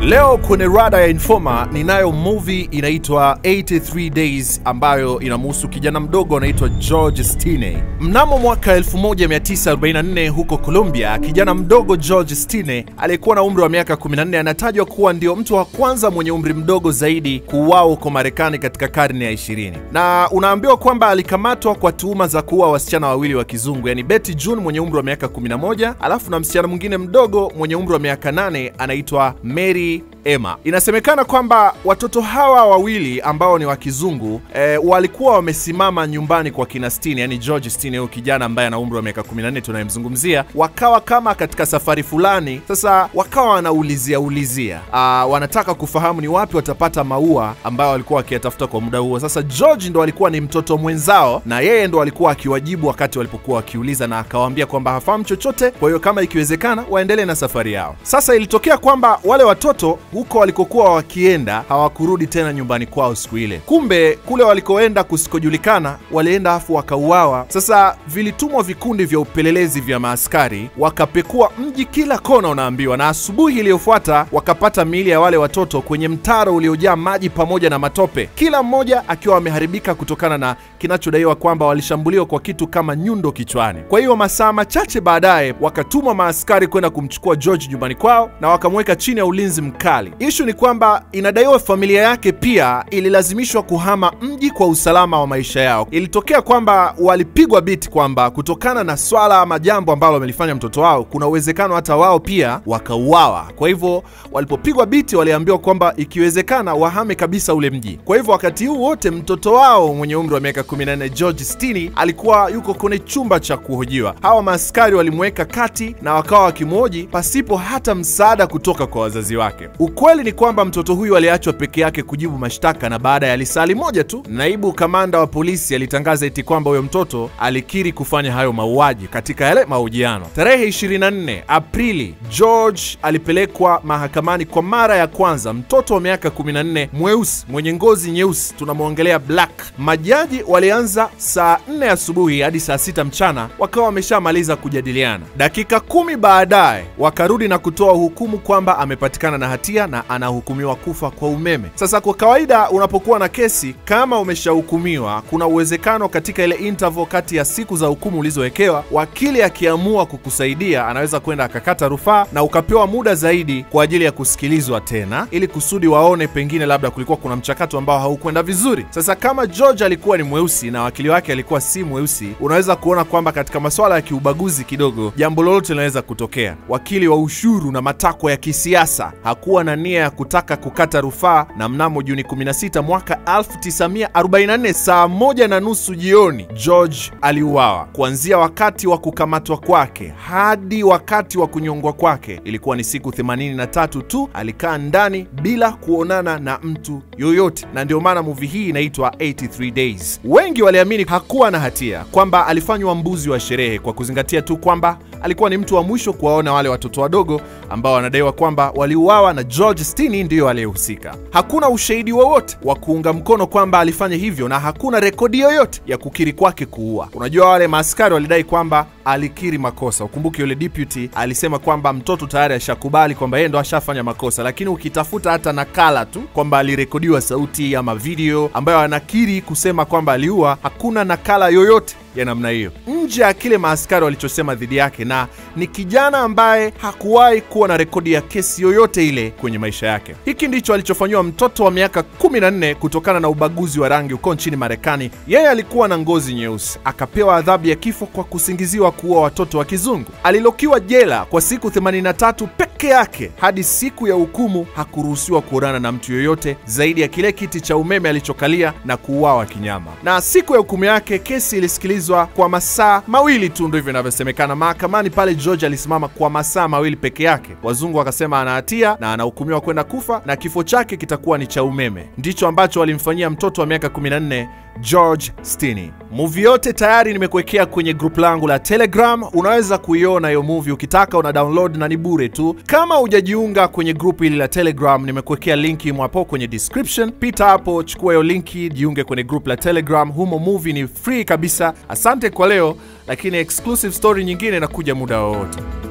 Leo kwenye rada ya Informa ninayo movie inaitwa 83 Days ambayo inamhusu kijana mdogo anaitwa George Stinney. Mnamo mwaka 1944 huko Colombia, kijana mdogo George Stinney aliyekuwa na umri wa miaka 14 anatajwa kuwa ndio mtu wa kwanza mwenye umri mdogo zaidi kuuawa huko Marekani katika karne ya 20, na unaambiwa kwamba alikamatwa kwa tuhuma za kuua wasichana wawili wa kizungu, yani Betty June mwenye umri wa miaka 11 alafu na msichana mwingine mdogo mwenye umri wa miaka 8 anaitwa Mary Emma. Inasemekana kwamba watoto hawa wawili ambao ni wa kizungu e, walikuwa wamesimama nyumbani kwa kina Stinney, yani George Stinney, huyo kijana ambaye ana umri wa miaka 14 tunayemzungumzia, wakawa kama katika safari fulani. Sasa wakawa wanaulizia ulizia, Aa, wanataka kufahamu ni wapi watapata maua ambayo walikuwa wakiyatafuta kwa muda huo. Sasa George ndo alikuwa ni mtoto mwenzao, na yeye ndo alikuwa akiwajibu wakati walipokuwa wakiuliza, na akawaambia kwamba hafahamu chochote, kwa hiyo kama ikiwezekana waendelee na safari yao. Sasa ilitokea kwamba wale watoto huko walikokuwa wakienda hawakurudi tena nyumbani kwao siku ile. Kumbe kule walikoenda kusikojulikana, walienda afu wakauawa. Sasa vilitumwa vikundi vya upelelezi vya maaskari, wakapekua mji kila kona, unaambiwa, na asubuhi iliyofuata wakapata miili ya wale watoto kwenye mtaro uliojaa maji pamoja na matope, kila mmoja akiwa ameharibika kutokana na kinachodaiwa kwamba walishambuliwa kwa kitu kama nyundo kichwani. Kwa hiyo masaa machache baadaye wakatuma maaskari kwenda kumchukua George nyumbani kwao na wakamweka chini ya ulinzi mkali. Ishu ni kwamba inadaiwa familia yake pia ililazimishwa kuhama mji kwa usalama wa maisha yao. Ilitokea kwamba walipigwa biti kwamba kutokana na swala ama jambo ambalo wamelifanya mtoto wao, kuna uwezekano hata wao pia wakauawa. Kwa hivyo walipopigwa biti, waliambiwa kwamba ikiwezekana wahame kabisa ule mji. Kwa hivyo wakati huu wote mtoto wao mwenye umri wa miaka 14 George Stinney alikuwa yuko kwenye chumba cha kuhojiwa. Hawa maaskari walimweka kati na wakawa wakimhoji pasipo hata msaada kutoka kwa wazazi wake. Ukweli ni kwamba mtoto huyu aliachwa peke yake kujibu mashtaka, na baada ya lisali moja tu, naibu kamanda wa polisi alitangaza eti kwamba huyo mtoto alikiri kufanya hayo mauaji katika yale mahojiano. Tarehe 24 Aprili, George alipelekwa mahakamani kwa mara ya kwanza, mtoto wa miaka 14 mweusi mwenye ngozi nyeusi, tunamwongelea black. Majaji walianza saa 4 asubuhi hadi saa 6 mchana, wakawa wameshamaliza kujadiliana. Dakika kumi baadaye wakarudi na kutoa hukumu kwamba amepatikana na hatia na anahukumiwa kufa kwa umeme. Sasa kwa kawaida, unapokuwa na kesi kama umeshahukumiwa, kuna uwezekano katika ile interval kati ya siku za hukumu ulizowekewa, wakili akiamua kukusaidia anaweza kwenda akakata rufaa na ukapewa muda zaidi kwa ajili ya kusikilizwa tena, ili kusudi waone pengine labda kulikuwa kuna mchakato ambao haukwenda vizuri. Sasa kama George alikuwa ni mweusi na wakili wake alikuwa si mweusi, unaweza kuona kwamba katika masuala ya kiubaguzi kidogo, jambo lolote linaweza kutokea. Wakili wa ushuru na matakwa ya kisiasa hakuwa na nia ya kutaka kukata rufaa, na mnamo Juni 16 mwaka 1944 saa moja na nusu jioni George aliuawa. Kuanzia wakati wa kukamatwa kwake hadi wakati wa kunyongwa kwake ilikuwa ni siku 83 tu. Alikaa ndani bila kuonana na mtu yoyote, na ndio maana movie hii inaitwa 83 Days. Wengi waliamini hakuwa na hatia, kwamba alifanywa mbuzi wa sherehe, kwa kuzingatia tu kwamba alikuwa ni mtu wa mwisho kuwaona wale watoto wadogo ambao wanadaiwa kwamba waliuawa na George Stinney ndiyo aliyehusika. Hakuna ushahidi wowote wa kuunga mkono kwamba alifanya hivyo na hakuna rekodi yoyote ya kukiri kwake kuua. Unajua, wale maaskari walidai kwamba alikiri makosa. Ukumbuke yule deputy alisema kwamba mtoto tayari ashakubali kwamba yeye ndo ashafanya makosa, lakini ukitafuta hata nakala tu kwamba alirekodiwa sauti ama video ambayo anakiri kusema kwamba aliua, hakuna nakala yoyote ya namna hiyo nje ya kile maaskari walichosema dhidi yake, na ni kijana ambaye hakuwahi kuwa na rekodi ya kesi yoyote ile kwenye maisha yake. Hiki ndicho alichofanyiwa mtoto wa miaka 14 kutokana na ubaguzi wa rangi huko nchini Marekani. Yeye alikuwa na ngozi nyeusi, akapewa adhabu ya kifo kwa kusingiziwa kuua watoto wa kizungu. Alilokiwa jela kwa siku 83 peke yake hadi siku ya hukumu. Hakuruhusiwa kuonana na mtu yoyote zaidi ya kile kiti cha umeme alichokalia na kuuawa kinyama. Na siku ya hukumu yake kesi ilisikilizwa kwa masaa mawili tu, ndivyo inavyosemekana mahakamani pale. George alisimama kwa masaa mawili peke yake. Wazungu wakasema ana hatia na anahukumiwa kwenda kufa na kifo chake kitakuwa ni cha umeme. Ndicho ambacho walimfanyia mtoto wa miaka 14 George Stinney. Movie yote tayari nimekuwekea kwenye group langu la Telegram. Unaweza kuiona hiyo movie ukitaka, una download na ni bure tu. Kama hujajiunga kwenye group hili la Telegram, nimekuwekea linki hapo kwenye description. Pita hapo, chukua hiyo linki, jiunge kwenye group la Telegram. Humo movie ni free kabisa. Asante kwa leo, lakini exclusive story nyingine inakuja muda wowote.